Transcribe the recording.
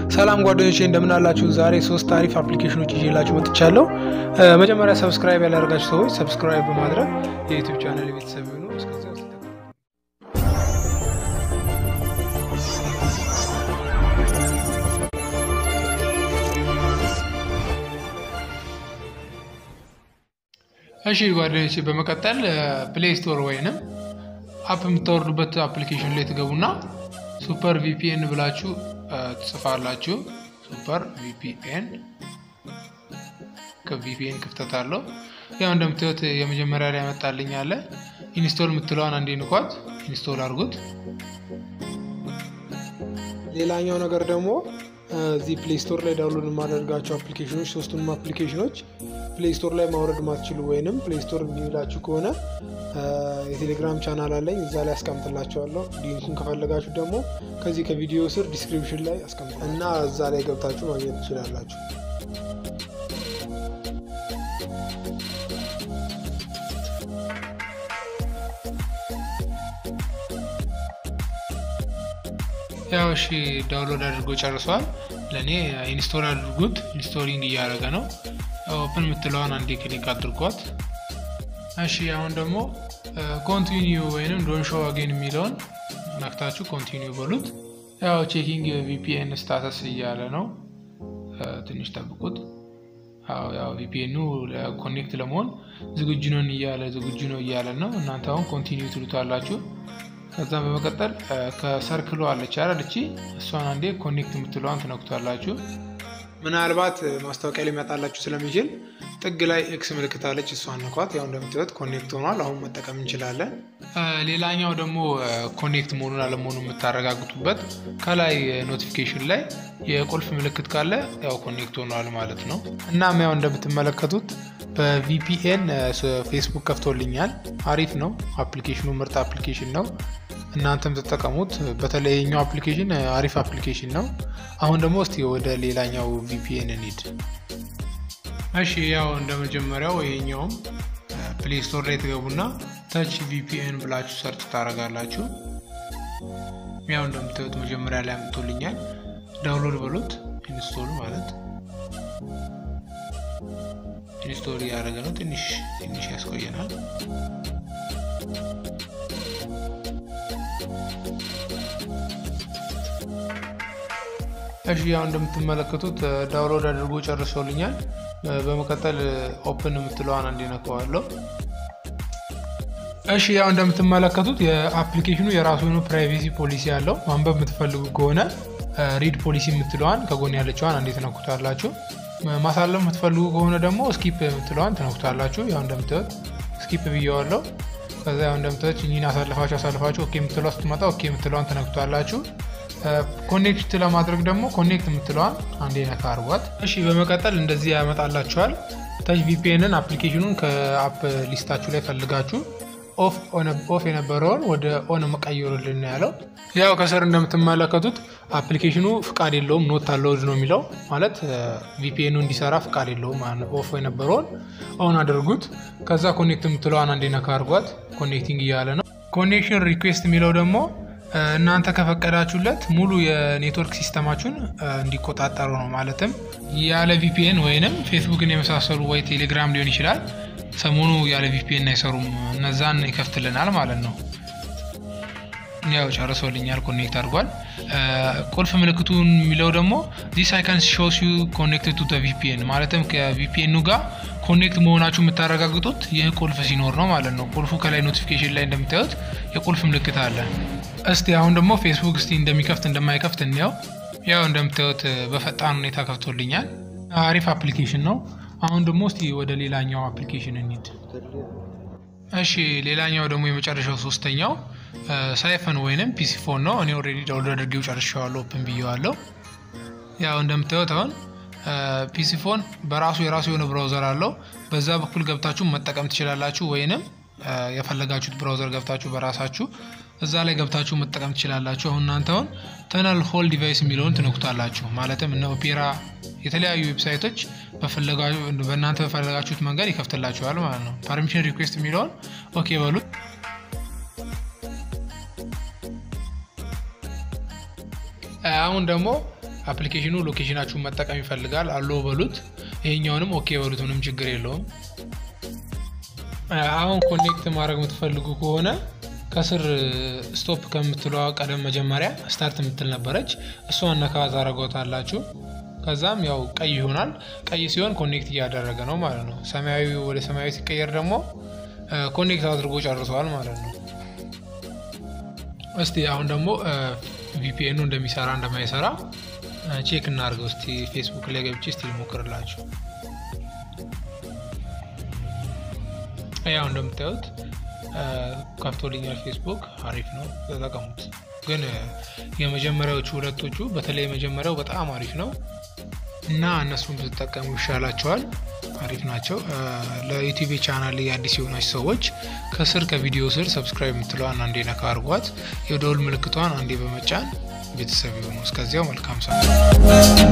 ሰላም ጓደኞቼ እንደምን አላችሁ? ዛሬ ሶስት አሪፍ አፕሊኬሽኖች ይዤላችሁ መጥቻለሁ። መጀመሪያ ሰብስክራይብ ያላደረጋችሁ ሰዎች ሰብስክራይብ በማድረግ የዩቲዩብ ቻናል ቤተሰብ ይሁኑ። እስከዚያው እሺ ጓደኞቼ በመቀጠል ፕሌይ ስቶር ወይንም አፕ የምታወርዱበት አፕሊኬሽን ላይ ትገቡና ሱፐር ቪፒኤን ብላችሁ ትጽፋላችሁ። ሱፐር ቪፒኤን ከቪፒኤን ክፍተት አለው። ያው እንደምታዩት የመጀመሪያ ላይ ያመጣልኝ አለ። ኢንስቶል የምትለዋን አንዴ ንኳት፣ ኢንስቶል አድርጉት። ሌላኛው ነገር ደግሞ እዚህ ፕሌይ ስቶር ላይ ዳውንሎድ የማደርጋቸው አፕሊኬሽኖች ሶስቱንም አፕሊኬሽኖች ፕሌይ ስቶር ላይ ማውረድ ማትችሉ ወይንም ፕሌይ ስቶር የሚላችሁ ከሆነ የቴሌግራም ቻናል አለኝ እዛ ላይ አስቀምጥላቸዋለሁ። ሊንኩን ከፈለጋችሁ ደግሞ ከዚህ ከቪዲዮ ስር ዲስክሪፕሽን ላይ አስቀምጥ እና እዛ ላይ ገብታችሁ ማግኘት ትችላላችሁ። ያው እሺ ዳውንሎድ አድርጎ ጨርሷል። ለእኔ ኢንስቶል አድርጉት። ኢንስቶሊንግ እያደረገ ነው። ኦፕን የምትለዋን አንዴ ክሊክ አድርጓት። እሺ አሁን ደግሞ ኮንቲኒዩ ወይንም ዶን ሾው አጌን የሚለውን ነክታችሁ ኮንቲኒዩ በሉት። ያው ቼኪንግ ቪፒኤን ስታተስ እያለ ነው። ትንሽ ጠብቁት። ያው ቪፒኤኑ ኮኔክት ለመሆን ዝግጁ ነን እያለ ዝግጁ ነው እያለ ነው። እናንተ አሁን ኮንቲኒዩ ትሉታላችሁ። ከዛም በመቀጠል ከሰርክሎ አለች አይደል? እቺ እሷን አንዴ ኮኔክት የምትለዋን ትነኩታላችሁ። ምናልባት ማስታወቂያ ሊመጣላችሁ ስለሚችል ጥግ ላይ ኤክስ ምልክት አለች፣ እሷን ነኳት። ያው እንደምትለት ኮኔክት ሆኗል። አሁን መጠቀም እንችላለን። ሌላኛው ደግሞ ኮኔክት መሆኑን አለመሆኑ የምታረጋግጡበት ከላይ ኖቲፊኬሽን ላይ የቁልፍ ምልክት ካለ ያው ኮኔክት ሆኗል ማለት ነው። እናም ያው እንደምትመለከቱት በቪፒኤን ፌስቡክ ከፍቶልኛል። አሪፍ ነው አፕሊኬሽኑ፣ ምርጥ አፕሊኬሽን ነው። እናንተም ተጠቀሙት። በተለይ የኛው አፕሊኬሽን አሪፍ አፕሊኬሽን ነው። አሁን ደግሞ እስቲ ወደ ሌላኛው ቪፒኤን እንሂድ። እሺ ያው እንደ መጀመሪያው ይሄኛውም ፕሌይ ስቶር ላይ ትገቡና ተች ቪፒኤን ብላችሁ ሰርች ታደርጋላችሁ። ያው እንደምታዩት መጀመሪያ ላይ አምጥቶልኛል። ዳውንሎድ በሉት ኢንስቶል ማለት ኢንስቶል እያደረገ ነው። ትንሽ ትንሽ ያስቆየናል። እሺ ያው እንደምትመለከቱት ዳውንሎድ አድርጎ ጨርሶልኛል። በመቀጠል ኦፕን የምትለዋን እንዲነካዋለሁ። እሺ ያው እንደምትመለከቱት የአፕሊኬሽኑ የራሱ የሆነ ፕራይቬሲ ፖሊሲ ያለው ማንበብ የምትፈልጉ ከሆነ ሪድ ፖሊሲ የምትለዋን ከጎን ያለችዋን እንዴት ትነኩታላችሁ። ማሳለፍ የምትፈልጉ ከሆነ ደግሞ ስኪፕ የምትለዋን ትነኩታላችሁ። ያው እንደምታዩት ስኪፕ ብየዋለሁ። ከዛ ያው እንደምታዩት እኚህን አሳልፋችሁ አሳልፋችሁ ኦኬ የምትለዋ ስትመጣ ኦኬ የምትለዋን ትነኩታላችሁ። ኮኔክት ለማድረግ ደግሞ ኮኔክት የምትለዋን አንዴ ነካ አርጓት። እሺ በመቀጠል እንደዚህ ያመጣላችኋል። ተች ቪፒኤንን አፕሊኬሽኑን ከአፕ ሊስታችሁ ላይ ፈልጋችሁ ኦፍ የነበረውን ወደ ኦን መቀየሩልን ያለው። ያው ከስር እንደምትመለከቱት አፕሊኬሽኑ ፍቃድ የለውም ኖት አለውድ ነው የሚለው ማለት ቪፒኤኑ እንዲሰራ ፍቃድ የለውም። ኦፍ የነበረውን ኦን አድርጉት። ከዛ ኮኔክት የምትለዋን አንዴ ነካ አርጓት። ኮኔክቲንግ እያለ ነው። ኮኔክሽን ሪኩዌስት የሚለው ደግሞ እናንተ ከፈቀዳችሁለት ሙሉ የኔትወርክ ሲስተማችሁን እንዲቆጣጠሩ ነው። ማለትም ያለ ቪፒኤን ወይንም ፌስቡክን የመሳሰሉ ወይ ቴሌግራም ሊሆን ይችላል ሰሞኑ ያለ ቪፒኤን አይሰሩም። እነዛን ይከፍትልናል ማለት ነው። ያው ጨርሶልኛል፣ ኮኔክት አድርጓል። ቁልፍ ምልክቱን የሚለው ደግሞ ዚስ አይካን ሾስ ዩ ኮኔክትድ ቱ ቪፒኤን ማለትም ከቪፒኤኑ ጋር ኮኔክት መሆናችሁ የምታረጋግጡት ይህ ቁልፍ ሲኖር ነው ማለት ነው። ቁልፉ ከላይ ኖቲፊኬሽን ላይ እንደምታዩት የቁልፍ ምልክት አለ። እስቲ አሁን ደግሞ ፌስቡክ እስቲ እንደሚከፍት እንደማይከፍት እንየው። ያው እንደምታዩት በፈጣን ሁኔታ ከፍቶልኛል። አሪፍ አፕሊኬሽን ነው። አሁን ደግሞ እስቲ ወደ ሌላኛው አፕሊኬሽን እንሂድ። እሺ ሌላኛው ደግሞ የመጨረሻው ሶስተኛው ሳይፈን ወይንም ፒሲ ፎን ነው። እኔ ኦልሬዲ ዳውንሎድ አድርጌው ጨርሼዋለሁ፣ ኦፕን ብዬዋለሁ። ያው እንደምታዩት አሁን ፒሲ ፎን በራሱ የራሱ የሆነ ብራውዘር አለው። በዛ በኩል ገብታችሁ መጠቀም ትችላላችሁ፣ ወይንም የፈለጋችሁት ብራውዘር ገብታችሁ በራሳችሁ እዛ ላይ ገብታችሁ መጠቀም ትችላላችሁ። አሁን እናንተ አሁን ተነል ሆል ዲቫይስ የሚለውን ትነኩታላችሁ። ማለትም እነ ኦፔራ የተለያዩ ዌብሳይቶች በእናንተ በፈለጋችሁት መንገድ ይከፍትላችኋል ማለት ነው። ፐርሚሽን ሪኩዌስት የሚለውን ኦኬ በሉት። አሁን ደግሞ አፕሊኬሽኑ ሎኬሽናችሁን መጠቀም ይፈልጋል። አሎ በሉት። ይሄኛውንም ኦኬ በሉት። ምንም ችግር የለውም። አሁን ኮኔክት ማድረግ የምትፈልጉ ከሆነ ከስር ስቶፕ ከምትለዋ ቀደም መጀመሪያ ስታርት የምትል ነበረች። እሷን ነካ ታደርጓታላችሁ። ከዛም ያው ቀይ ይሆናል። ቀይ ሲሆን ኮኔክት እያደረገ ነው ማለት ነው። ሰማያዊ ወደ ሰማያዊ ሲቀየር ደግሞ ኮኔክት አድርጎ ጨርሰዋል ማለት ነው። እስቲ አሁን ደግሞ ቪፒኤኑ እንደሚሰራ እንደማይሰራ ቼክ እናድርገው። እስቲ ፌስቡክ ላይ ገብቼ እስቲ ልሞክርላችሁ። ያው እንደምታዩት ከፍቶልኛል ፌስቡክ። አሪፍ ነው፣ ተጠቀሙት። ግን የመጀመሪያዎቹ ሁለቶቹ በተለይ የመጀመሪያው በጣም አሪፍ ነው እና እነሱን ብትጠቀሙ ይሻላቸዋል። አሪፍ ናቸው። ለዩቲዩብ ቻናል አዲስ የሆናች ሰዎች ከስር ከቪዲዮ ስር ሰብስክራይብ የምትለዋን አንዴ ነካ አድርጓት፣ የደውል ምልክቷን አንዴ በመጫን ቤተሰብ የሆኑ እስከዚያው መልካም ሰ